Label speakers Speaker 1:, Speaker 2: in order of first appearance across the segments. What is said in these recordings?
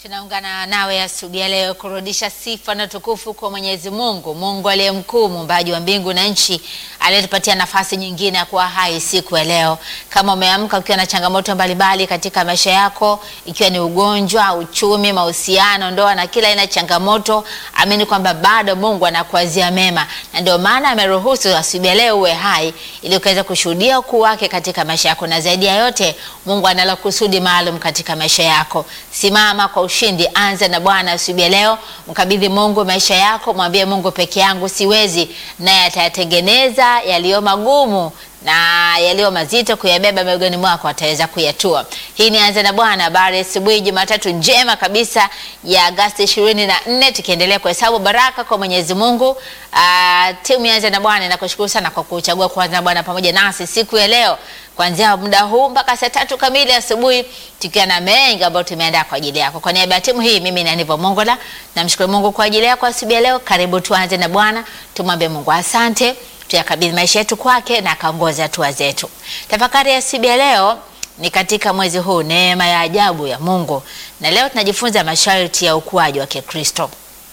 Speaker 1: Tunaungana nawe asubuhi ya leo kurudisha sifa na tukufu kwa Mwenyezi Mungu, Mungu aliye mkuu, muumbaji wa mbingu na nchi, aliyetupatia nafasi nyingine ya kuwa hai siku ya leo. Kama umeamka ukiwa na changamoto mbalimbali katika maisha yako, ikiwa ni ugonjwa, uchumi, mahusiano, ndoa na kila aina ya changamoto, amini kwamba bado Mungu anakuazia mema, na ndio maana ameruhusu asubuhi ya leo uwe hai ili ukaweza kushuhudia ukuu wake katika maisha yako, na zaidi ya yote Mungu analo kusudi maalum katika maisha yako. Simama kwa ushindi, anza na Bwana asubuhi ya leo, mkabidhi Mungu maisha yako, mwambie Mungu, peke yangu siwezi, naye atayatengeneza yaliyo magumu na yaliyo mazito kuyabeba begani mwako ataweza kuyatua. Hii ni anza na Bwana, habari asubuhi, Jumatatu njema kabisa ya Agosti ishirini na nne, tukiendelea kuhesabu baraka kwa Mwenyezi Mungu. Uh, timu ya anza na Bwana inakushukuru sana kwa kuchagua kuanza na Bwana pamoja nasi siku ya leo kuanzia muda huu mpaka saa tatu kamili asubuhi, tukiwa na mengi ambayo tumeandaa kwa ajili yako. Kwa niaba ya timu hii, mimi ni Aniva Mongola, namshukuru Mungu kwa ajili yako asubuhi ya leo. Karibu tuanze na Bwana, tumwambie Mungu asante tuyakabidhi maisha yetu kwake na akaongoza hatua zetu. Tafakari ya asubuhi ya leo ni katika mwezi huu neema ya ajabu ya Mungu, na leo tunajifunza masharti ya ukuaji wa Kikristo,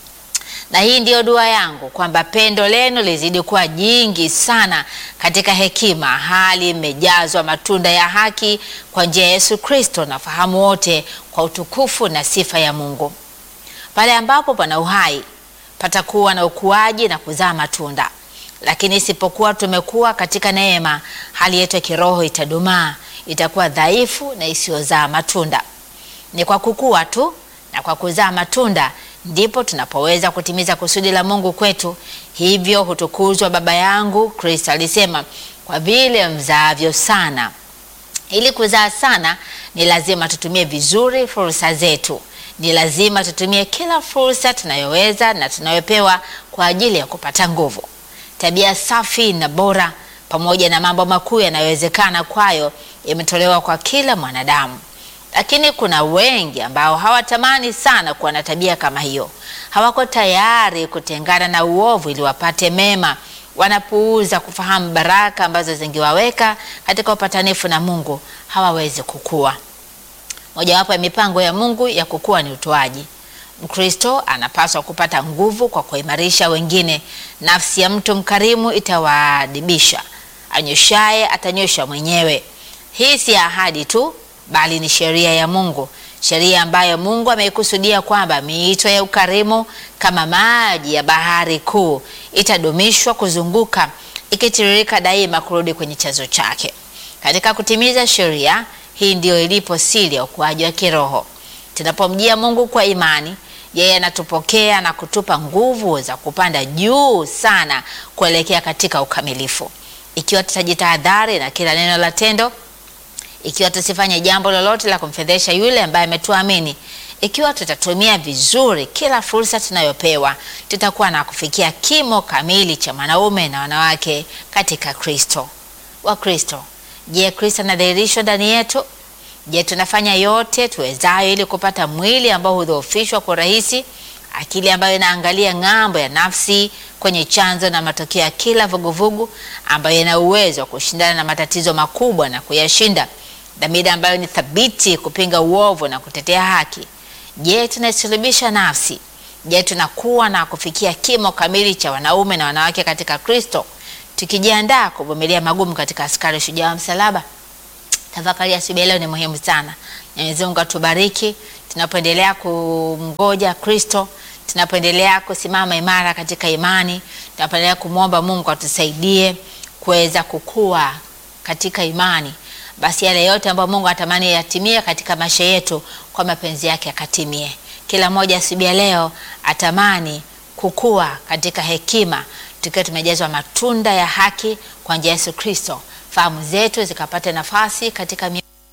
Speaker 1: na hii ndiyo dua yangu kwamba pendo lenu lizidi kuwa jingi sana katika hekima, hali imejazwa matunda ya haki kwa njia ya Yesu Kristo, na fahamu wote kwa utukufu na sifa ya Mungu. Pale ambapo pana uhai patakuwa na ukuaji na kuzaa matunda lakini isipokuwa tumekuwa katika neema, hali yetu ya kiroho itadumaa, itakuwa dhaifu na isiyozaa matunda. Ni kwa kukua tu na kwa kuzaa matunda ndipo tunapoweza kutimiza kusudi la Mungu kwetu. Hivyo hutukuzwa Baba yangu. Kristo alisema, kwa vile mzaavyo sana. Ili kuzaa sana, ni lazima tutumie vizuri fursa zetu. Ni lazima tutumie kila fursa tunayoweza na tunayopewa kwa ajili ya kupata nguvu tabia safi na bora pamoja na mambo makuu yanayowezekana kwayo imetolewa kwa kila mwanadamu, lakini kuna wengi ambao hawatamani sana kuwa na tabia kama hiyo. Hawako tayari kutengana na uovu ili wapate mema. Wanapuuza kufahamu baraka ambazo zingewaweka katika upatanifu na Mungu. Hawawezi kukua. Mojawapo ya mipango ya Mungu ya kukua ni utoaji. Mkristo anapaswa kupata nguvu kwa kuimarisha wengine. Nafsi ya mtu mkarimu itawaadibisha, anyoshaye atanyosha mwenyewe. Hii si ahadi tu, bali ni sheria ya Mungu, sheria ambayo Mungu ameikusudia kwamba miito ya ukarimu kama maji ya bahari kuu itadumishwa kuzunguka, ikitiririka daima kurudi kwenye chanzo chake. Katika kutimiza sheria hii, ndiyo ilipo siri ya ukuaji wa kiroho. Tunapomjia Mungu kwa imani yeye anatupokea na kutupa nguvu za kupanda juu sana kuelekea katika ukamilifu. Ikiwa tutajitahadhari na kila neno la tendo, ikiwa tusifanye jambo lolote la kumfedhesha yule ambaye ametuamini, ikiwa tutatumia vizuri kila fursa tunayopewa, tutakuwa na kufikia kimo kamili cha wanaume na wanawake katika Kristo. Wa Kristo, je, Kristo anadhihirishwa ndani yetu? Je, tunafanya yote tuwezayo ili kupata mwili ambao hudhoofishwa kwa urahisi, akili ambayo inaangalia ng'ambo ya nafsi kwenye chanzo na matokeo ya kila vuguvugu, ambayo ina uwezo wa kushindana na matatizo makubwa na kuyashinda, dhamira ambayo ni thabiti kupinga uovu na kutetea haki? Je, tunaisulubisha nafsi? Je, tunakuwa na kufikia kimo kamili cha wanaume na wanawake katika Kristo, tukijiandaa kuvumilia magumu katika askari shujaa wa msalaba? Tafakari ya asubuhi leo ni muhimu sana. Mwenyezi Mungu atubariki tunapoendelea kumngoja Kristo, tunapoendelea kusimama imara katika imani, tunapoendelea kumwomba Mungu atusaidie kuweza kukua katika imani. Basi yale yote ambayo Mungu atamani yatimie katika maisha yetu, kwa mapenzi yake akatimie. Kila mmoja asubuhi leo atamani kukua katika hekima, tukiwa tumejazwa matunda ya haki kwa njia ya Yesu Kristo fahamu zetu zikapata nafasi katika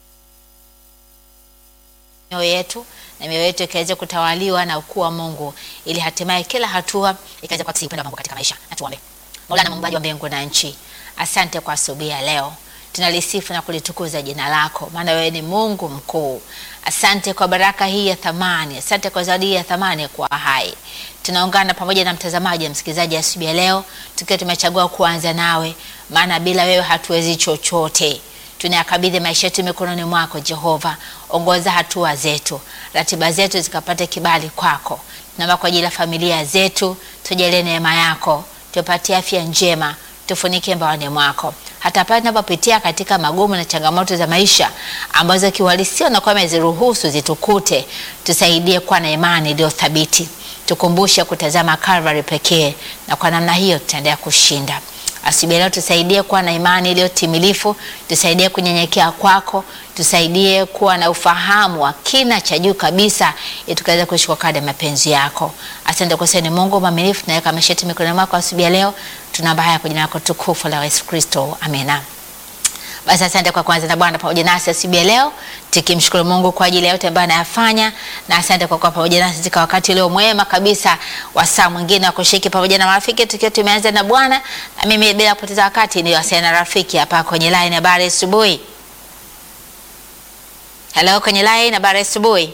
Speaker 1: mioyo yetu na mioyo yetu ikaweza kutawaliwa na ukuu wa Mungu, ili hatimaye kila hatua ikaweza kuakisi upendo wa Mungu katika maisha. Na tuombe. Mola muumbaji wa mbingu na nchi, asante kwa asubuhi ya leo, tunalisifu na kulitukuza jina lako, maana wewe ni Mungu mkuu. Asante kwa baraka hii ya thamani, asante kwa zawadi hii ya thamani kwa hai. Tunaungana pamoja na mtazamaji na msikilizaji asubuhi ya leo, tukiwa tumechagua kuanza nawe, maana bila wewe hatuwezi chochote. Tunayakabidhi maisha yetu mikononi mwako Jehova, ongoza hatua zetu. ratiba zetu zikapate kibali kwako. Naomba kwa ajili ya familia zetu, tujalie neema yako, tupatie afya njema, tufunike mbaoni mwako, hata pale tunapopitia katika magumu na changamoto za maisha ambazo kiuhalisia unakuwa umeziruhusu zitukute, tusaidie kuwa na imani iliyo thabiti, tukumbushe kutazama Calvary pekee, na kwa namna hiyo tutaendelea kushinda. Asubuhi leo tusaidie kuwa na imani iliyo timilifu, tusaidie kunyenyekea kwako, tusaidie kuwa na ufahamu wa kina cha juu kabisa, ili tukaweza kuishi kwa kadri ya mapenzi yako. Asante kwa sababu ni Mungu mwaminifu, tunaweka maisha yetu mikononi mwako asubuhi ya leo. Tunaomba haya kwa jina lako tukufu la Yesu Kristo, amina. Basi asante kwa kwanza na Bwana pamoja nasi asubuhi ya leo, tukimshukuru Mungu kwa ajili ya yote ambayo anayafanya, na asante kwa kuwa pamoja nasi katika wakati leo mwema kabisa wa saa mwingine wa kushiriki pamoja na marafiki, tukiwa tumeanza na Bwana. Na mimi bila kupoteza wakati ni wasiana na rafiki hapa kwenye line. Habari asubuhi. Hello, kwenye line. Habari asubuhi.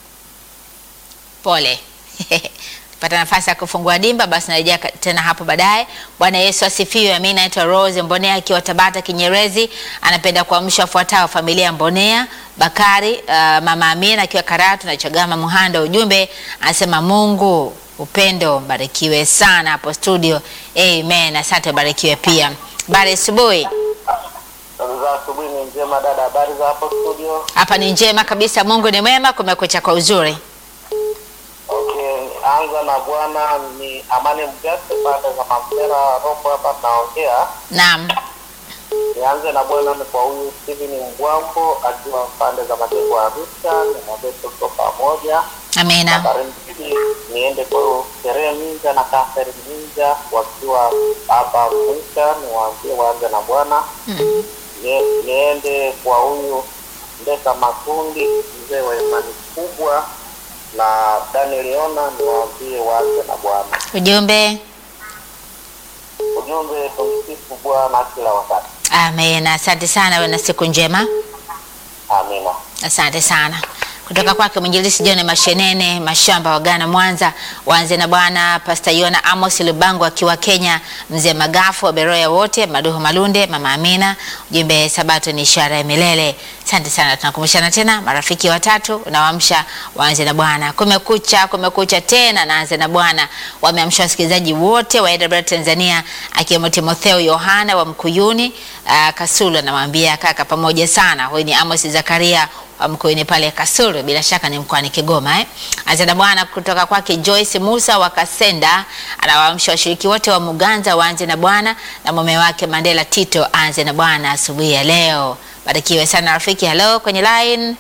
Speaker 1: Pole pata nafasi ya kufungua dimba, basi narejea tena hapo baadaye. Bwana Yesu asifiwe. Mimi naitwa Rose Mbonea akiwa Tabata Kinyerezi, anapenda kuamsha wafuatao familia ya Mbonea Bakari, uh, mama Amina akiwa Karatu na Chagama Muhanda. Ujumbe anasema Mungu upendo, barikiwe sana hapo studio. Amen, asante, barikiwe pia. Habari asubuhi.
Speaker 2: za asubuhi ni njema dada, habari za hapo studio?
Speaker 1: Hapa ni njema kabisa, Mungu ni mwema, kumekucha kwa uzuri.
Speaker 2: Okay, anza na bwana ni Amani Mgase pande za Mamtera Rombo hapa naongea.
Speaker 1: Naam,
Speaker 2: Nianze na bwana ni kwa huyu Steven Mbwambo akiwa pande za Majengo ya Arusha, nimwambie tuko pamoja.
Speaker 1: amina.
Speaker 2: Habari mbili niende kwa huyu Sherehe Minja na Catherine Minja wakiwa hapa Arusha, niwaambie waanze na bwana.
Speaker 1: Mm.
Speaker 2: Ni- niende kwa huyu Ndeka Makundi, mzee wa imani kubwa, na Daniel Yona, niwaambie waanze na Bwana.
Speaker 1: Ujumbe
Speaker 2: Ujumbe, tumsifu Bwana kila wakati.
Speaker 1: amina. Asante sana, uwe na siku njema.
Speaker 2: Amina.
Speaker 1: Asante sana kutoka kwake mwinjilisi John Mashenene Mashamba wa Ghana Mwanza. Waanze na Bwana Pasta Yona Amos Lubango akiwa Kenya, mzee Magafu wa Beroya wote, Maduhu Malunde, mama Amina. Ujumbe Sabato ni ishara ya milele. Asante sana, tunakumbushana tena marafiki watatu unawaamsha waanze na Bwana. Kumekucha, kumekucha tena, naanze na Bwana. Wameamsha wasikilizaji wote wa AWR Tanzania akiwemo Timotheo Yohana wa Mkuyuni uh, Kasulu, anamwambia kaka, pamoja sana. Huyu ni Amos Zakaria wa Mkuyuni pale Kasulu, bila shaka ni mkoani Kigoma eh. Anza na Bwana kutoka kwake Joyce Musa wa Kasenda, anawaamsha washiriki wote wa Muganza waanze na Bwana na mume wake Mandela Tito aanze na Bwana asubuhi ya leo. Barikiwe sana rafiki. Hello kwenye line.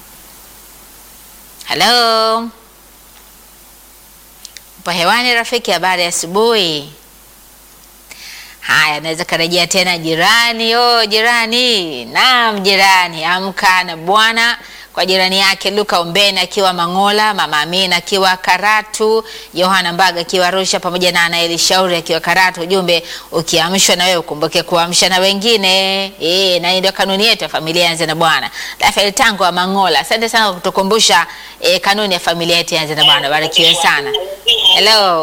Speaker 1: Hello. Upo hewani rafiki, habari ya asubuhi. Haya, naweza karejea tena jirani. Oh, jirani. Naam, jirani, amka na Bwana kwa jirani yake Luka Ombeni akiwa Mangola, mama Amina akiwa Karatu, Yohana Mbaga akiwa Arusha, pamoja na Anaeli Shauri akiwa Karatu. Ujumbe, ukiamshwa na wewe ukumbuke kuamsha na wengine. Eh, na hii ndio kanuni yetu ya familia yanze na Bwana. Rafael Tango wa Mangola, asante sana kwa kutukumbusha eh, kanuni ya familia yetu yanze na Bwana. Barikiwe sana. Hello.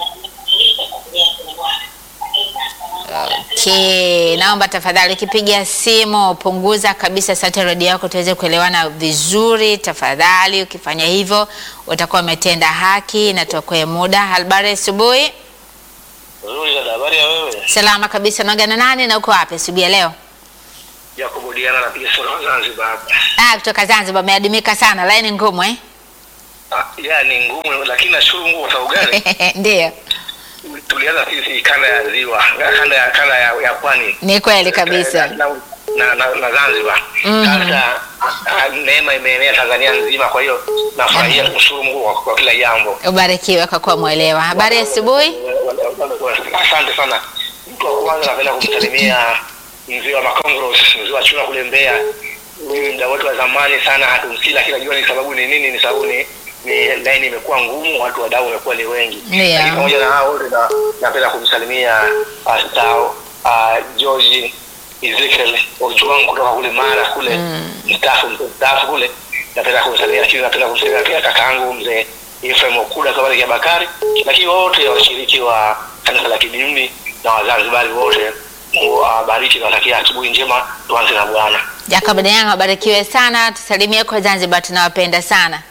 Speaker 1: Okay, naomba tafadhali ukipiga simu punguza kabisa sauti ya redio yako tuweze kuelewana vizuri. Tafadhali ukifanya hivyo utakuwa umetenda haki na tuokoe muda. Habari asubuhi.
Speaker 2: Nzuri dada, habari ya wewe?
Speaker 1: Salama kabisa. Naongea na nani na uko wapi asubuhi ya leo?
Speaker 2: Jacobo Diana napiga simu kutoka Zanzibar.
Speaker 1: Ah, kutoka Zanzibar. Umeadimika sana, laini ngumu eh?
Speaker 2: Ah, ya ni ngumu lakini nashukuru Mungu kwa sababu gani?
Speaker 1: Ndio,
Speaker 2: Tulianza sisi kanda ya ziwa, kanda ya kanda ya, ya pwani.
Speaker 1: ni kweli kabisa.
Speaker 2: na, na, na, na Zanzibar.
Speaker 1: Mhm.
Speaker 2: Sasa ah, neema imeenea Tanzania nzima, kwa hiyo nafurahia kushukuru Mungu kwa, kwa kila jambo.
Speaker 1: Ubarikiwe kwa kuwa mwelewa. Habari ya asubuhi.
Speaker 2: Asante sana. Mtu wa kwanza napenda kumsalimia mzee wa Makongros, mzee wa chuna kule Mbeya. Huyu mda wetu wa zamani sana, hatumsii lakini najua ni sababu ni nini. Ni sababu ni ni laini imekuwa ngumu, watu wadau wamekuwa ni wengi.
Speaker 1: Ndio.
Speaker 2: Lakini pamoja na hao wote na- napenda kumsalimia Pastor uh, George Ezekiel Ojwang kutoka kule Mara kule mstaafu mstaafu kule, napenda kumsalimia, lakini napenda kumsalimia pia kakaangu mzee Ephraim Okuda kabla ya Bakari, lakini wote washiriki wa kanisa la Kidini na Wazanzibari wote, Mungu awabariki na watakia asubuhi njema. Tuanze na Bwana.
Speaker 1: Jacob Dayang, wabarikiwe sana. Tusalimie kwa Zanzibar, tunawapenda sana.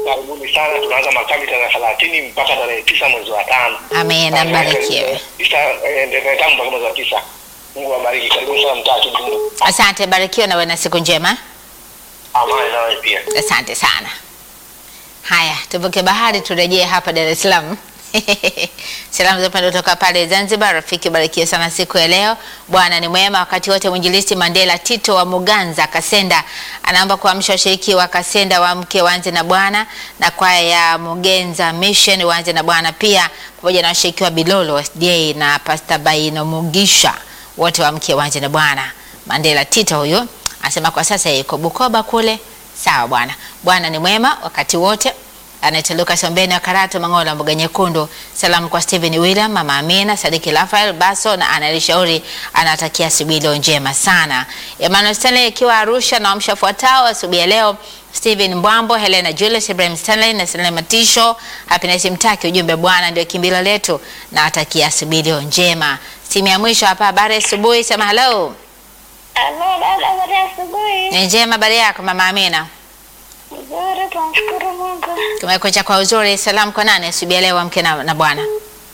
Speaker 2: karibuni sana. Tunaanza makambi tarehe thelathini mpaka tarehe tisa mwezi wa tano.
Speaker 1: Amina, mbarikiwe.
Speaker 2: Tisa eh, tarehe tano mpaka mwezi wa tisa. Mungu awabariki. Karibuni sana mtaa Kidundu.
Speaker 1: Asante, barikiwa na uwe na siku njema.
Speaker 2: Amani nawe pia.
Speaker 1: Asante sana. Haya, tuvuke bahari turejee hapa Dar es Salaam. Salamu za upendo kutoka pale Zanzibar. Rafiki, barikiwe sana siku ya leo. Bwana ni mwema wakati wote. Mwinjilisti Mandela Tito wa Muganza Kasenda anaomba kuamsha washiriki wa Kasenda waamke waanze na Bwana na kwaya ya Mugenza Mission waanze na Bwana pia pamoja na washiriki wa Bilolo SDA na Pastor Baino Mugisha wote waamke waanze na Bwana. Mandela Tito huyo anasema kwa sasa yuko Bukoba kule. Sawa bwana. Bwana ni mwema wakati wote. Anaitwa Lucas Ombeni wa Karato Mangola mboga nyekundu. Salamu kwa Steven William, Mama Amina, Sadiki Rafael Baso na analishauri anatakia asubuhi leo njema sana. Emmanuel Stanley akiwa Arusha na wamsha fuatao asubuhi ya leo. Steven Mbwambo, Helena Julius, Ibrahim Stanley na Selena Matisho. Happiness Mtaki, ujumbe Bwana ndio kimbilo letu na atakia asubuhi leo njema. Simu ya mwisho hapa, habari asubuhi, sema hello.
Speaker 3: Halo dada, habari ya asubuhi.
Speaker 1: Ni njema, habari yako Mama Amina?
Speaker 3: Nzuri, tunamshukuru Mungu.
Speaker 1: Kumekucha kwa uzuri. Salamu kwa nani asubuhi ya leo, amke na, na Bwana.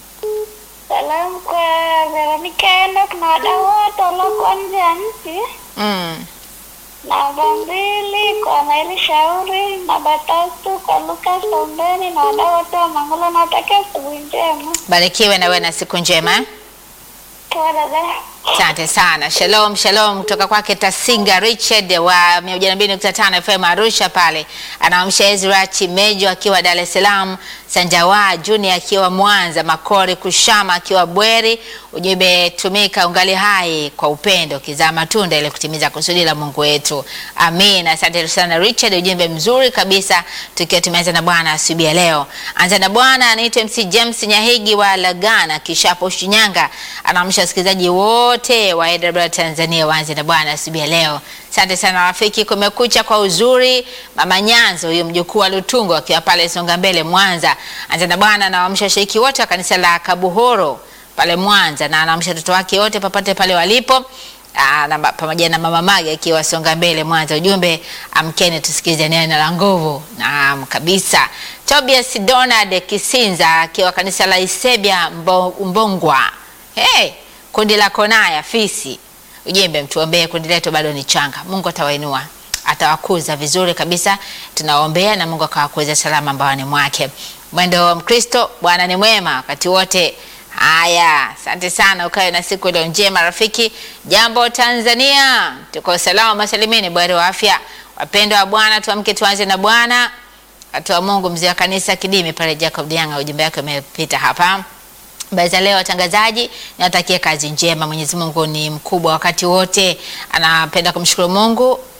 Speaker 3: Salamu kwa Veronica Enoch na wadau wote waliokuwa nje ya nchi.
Speaker 1: Mm.
Speaker 3: Namba mbili kwa Naili Shauri. Namba tatu kwa Lucas Ombeni na wadau wote wa Mangola. Nawatakia asubuhi njema.
Speaker 1: Barikiwe na wewe na siku njema. eh?
Speaker 3: Poa dada.
Speaker 1: Asante sana. Shalom, shalom kutoka kwake Tasinga Richard wa 102.5 FM Arusha pale. Anaamsha Ezra Chimejo akiwa Dar es Salaam, Sanjawa Junior akiwa Mwanza, Makori Kushama akiwa Bweri. Ujumbe tumika ungali hai kwa upendo ukizaa matunda ili kutimiza kusudi la Mungu wetu. Amin. Asante sana Richard, ujumbe mzuri kabisa tukiwa tumeanza na Bwana asubuhi ya leo. Anza na Bwana anaitwa MC James Nyahigi wa Lagana Kishapo Shinyanga. Anaamsha wasikilizaji wote wa AWR Tanzania waanze na Bwana asubuhi ya leo. Asante sana rafiki, kumekucha kwa uzuri. Mama Nyanzo huyo mjukuu wa Lutungo akiwa pale Songa Mbele Mwanza. Anza na Bwana na waamsha washiriki wote wa kanisa la Kabuhoro pale Mwanza na anaamsha watoto wake wote popote pale walipo. Aa, na, ba- pamoja na mama Mage akiwa Songa Mbele Mwanza. Ujumbe amkeni tusikize neno la nguvu. Naam kabisa. Tobias Donald Kisinza akiwa kanisa la Isebia Mbo, Mbongwa. Hey, kundi la Konaya Fisi. Ujumbe mtuombee, kundi letu bado ni changa. Mungu atawainua atawakuza vizuri kabisa, tunaombea na Mungu akawakuza salama mbaoni mwake. Mwendo wa Mkristo, Bwana ni mwema wakati wote. Haya, asante sana, ukawe na siku iliyo njema rafiki. Jambo Tanzania, tuko salama masalimini, bwari wa afya. Wapendwa wa Bwana, tuamke tuanze na Bwana. Watu wa Mungu, mzee wa kanisa Kidimi pale Jacob Dianga, ujumbe wake umepita hapa. Habari za leo watangazaji, niwatakie kazi njema. Mwenyezi Mungu ni mkubwa wakati wote, anapenda kumshukuru Mungu uh,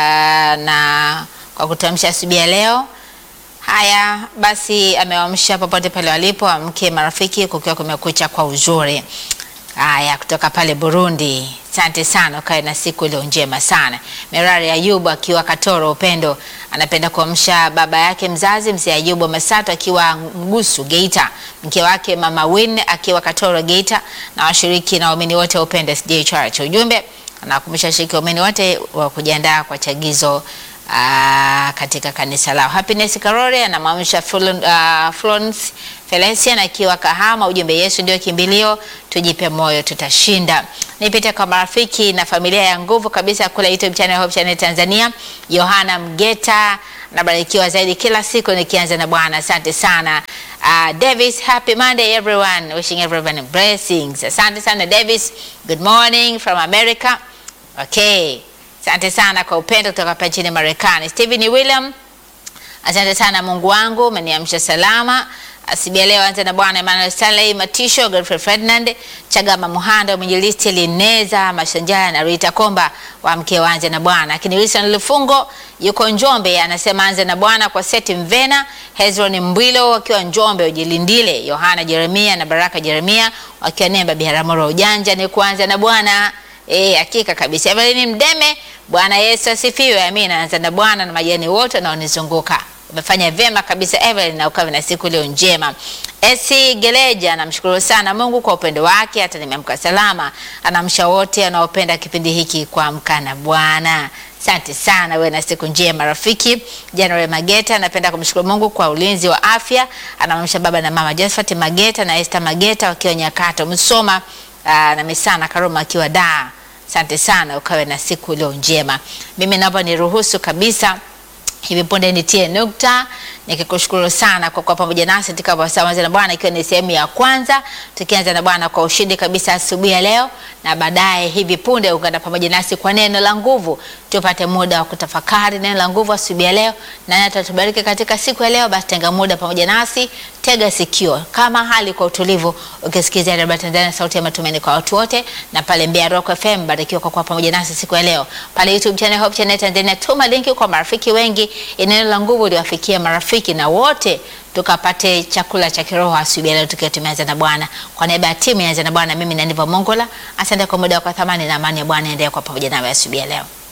Speaker 1: na kwa kutuamsha asubuhi ya leo. Haya basi, amewaamsha popote pale walipo, amke marafiki, kukiwa kumekucha kwa uzuri. Haya, kutoka pale Burundi, asante sana, ukae na siku iliyo njema sana. Merari Ayubu akiwa Katoro Upendo anapenda kuamsha baba yake mzazi mzee Ayubu Masato akiwa Mgusu Geita, mke wake mama Win akiwa Katoro Geita, na washiriki na waumini wote wa Upendo SDA Church. Ujumbe anakumbusha washiriki waumini wote wa kujiandaa kwa chagizo Aa, katika kanisa lao. Happiness Karore anamwamsha Flon- ah, Florence Felician akiwa Kahama, ujumbe Yesu ndio kimbilio, tujipe moyo, tutashinda. Nipite kwa marafiki na familia ya nguvu kabisa kule YouTube channel Hope Channel Tanzania. Yohana Mgeta nabarikiwa zaidi kila siku nikianza na Bwana. Asante sana. Uh, Davis, happy Monday everyone. Wishing everyone blessings. Asante sana Davis. Good morning from America. Okay. Asante sana kwa upendo kutoka hapa nchini Marekani. Stephen William, asante sana Mungu wangu, umeniamsha salama. Asibia leo anza na Bwana Emmanuel Stanley Matisho, Godfrey Ferdinand, Chagama Muhando, Mwinjilisti Lineza Mashanjaya na Rita Komba wa mke wanze na Bwana. Lakini Wilson Lufungo yuko Njombe anasema anze na Bwana kwa Seti Mvena, Hezron Mbwilo wakiwa Njombe, Ujilindile, Yohana Jeremia na Baraka Jeremia wakiwa Nemba Biharamulo. Ujanja ni kuanza na Bwana. Eh, hakika kabisa. Evelyn Mdeme, Bwana Yesu asifiwe. Amina. Anza na Bwana na majani wote wanaonizunguka. Umefanya vyema kabisa Evelyn, na ukawe na siku leo njema. Esi Geleja, namshukuru sana Mungu kwa upendo wake, hata nimeamka salama. Anamsha wote anaopenda kipindi hiki kuamka na Bwana. Asante sana, wewe na siku njema rafiki. January Mageta anapenda kumshukuru Mungu kwa ulinzi wa afya. Anamwamsha baba na mama Josephat Mageta na Esther Mageta wakiwa Nyakato Msoma, aa, na Misana Karoma akiwa Dar. Asante sana, ukawe na siku iliyo njema. Mimi naomba niruhusu kabisa hivi punde nitie nukta nikikushukuru sana kwa kuwa pamoja nasi katika Wasawanza na Bwana, ikiwa ni sehemu ya kwanza, tukianza na Bwana kwa ushindi kabisa asubuhi ya leo, na baadaye hivi punde ungana pamoja nasi kwa neno la nguvu, tupate muda wa kutafakari neno la nguvu asubuhi ya leo, na atatubariki katika siku ya leo. Basi tenga muda pamoja nasi, tega sikio kama hali kwa utulivu, ukisikiza Radio Tanzania, sauti ya matumaini kwa watu wote, na pale Mbeya Rock FM, barikiwa kwa kuwa pamoja nasi siku ya leo. Pale YouTube channel Hope Channel Tanzania, tuma linki kwa marafiki wengi, neno la nguvu liwafikie marafiki na wote tukapate chakula cha kiroho asubuhi leo tukiwa tumeanza na Bwana. Kwa niaba ya timu ya Anza na Bwana, mimi ni Aniva Mongola. Asante kwa muda wako thamani na amani ya Bwana endelee kwa pamoja nawe asubuhi leo.